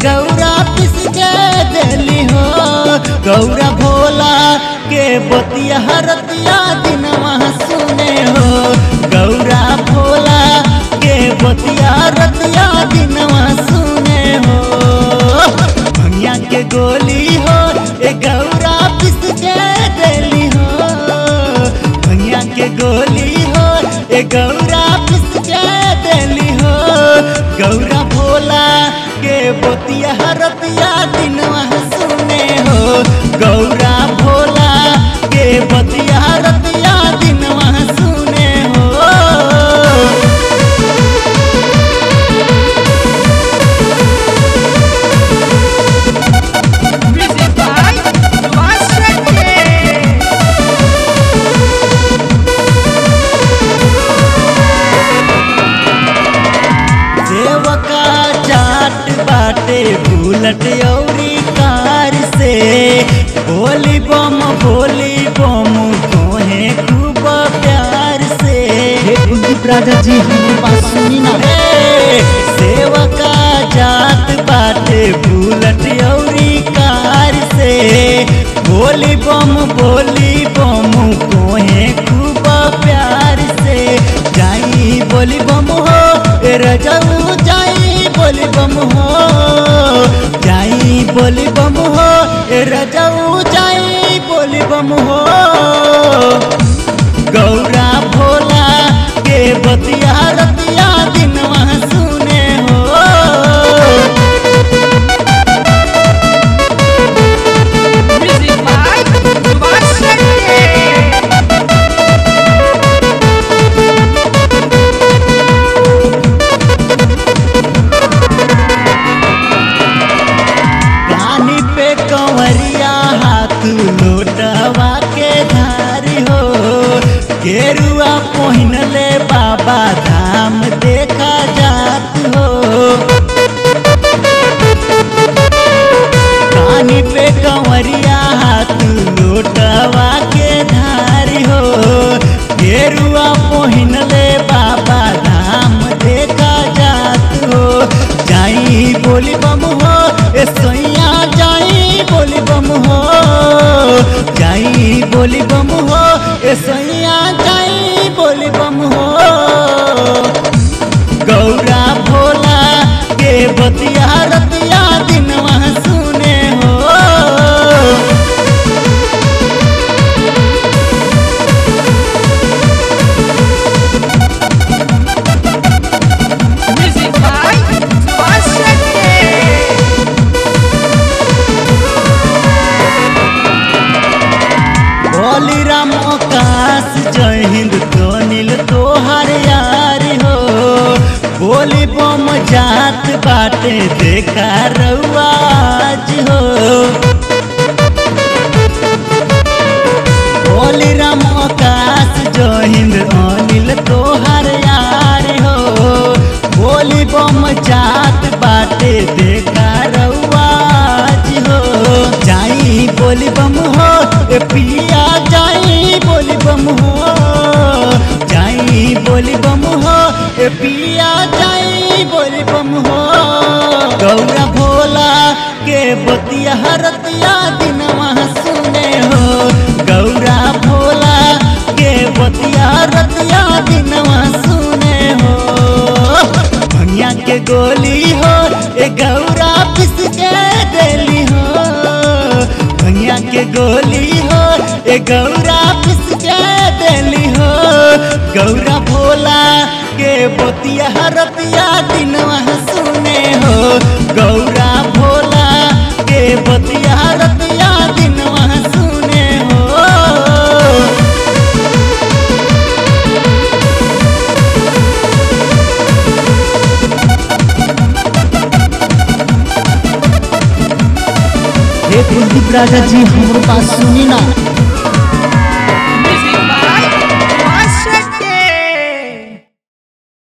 गौरा पिस के देली हो गौरा भोला के बतिया हरतिया दिनवा सुने हो गौरा भोला के बतिया रतिया दिनवा सुने हो भैया के गोली हो ए गौरा पिस के देली हो भैया के गोली हो ए गौरा पिस के देली हो गौरा भोला के बतिया हरतिया दिनवा सुने हो गौरा भोला के बतिया हरतिया दिनवा सुने हो Music by Vasante. सेवका चाट बाटे बुलट औरी कार से बोली बम बोली बम कोहे खूब प्यार से हे कुलदीप राजा जी हमारी बात सुनी ना हे, सेवका जात बाटे बुलट औरी कार से बोली बम बोली बम कोहे खूब प्यार से जाई बोली बम हो ए रजऊ जाई बोली बम हो जाई बोली बम हो ए रजऊ जाई बोली बम हो गौरा भोला के बतिया रतिया दिनवा सुने हो Music by Vasante. कानी पे कंवरिया हाथ लोटवा के धारी हो गेरुआ पहिनले बाबा धाम देखा जात हो कानी पे कंवरिया हाथ लोटवा के धारी हो गेरुआ पहिनले बाबा धाम देखा जात हो जाई बोली बम हो ए सोइया जाई बोली बम हो जाई बोली बम हो ए सोइया जाई बोली बम हो गौरा भोला के बतिया रतिया दिनवा सुने हो Music by Vasante. बोली राम आकाश जय हिंद तो नील तोहार यार हो बोली बम जात बाटे देखा रउआज हो बोली राम आकाश जय हिंद अनिल तोहार यार हो बोली बम जात बाटे देखा रउआज हो जाई बोली बम हो ए पिया जाई बोली बम हो जाई बोली बम हो ए पिया जाई बोली बम हो गौरा भोला के बतिया हरतिया दिनवा सुने हो गौरा भोला के बतिया रतिया दिनवा सुने हो भैया के गोली हो ए गौरा पिस के देली हो भैया के गोली हो ए गौरा पिस के देली हो गौरा भोला के बतिया हरतिया दिनवा सुने हो गौरा भोला के बतिया हरतिया दिनवा सुने हो हे कुलदीप राजा जी हमारी बात सुनी ना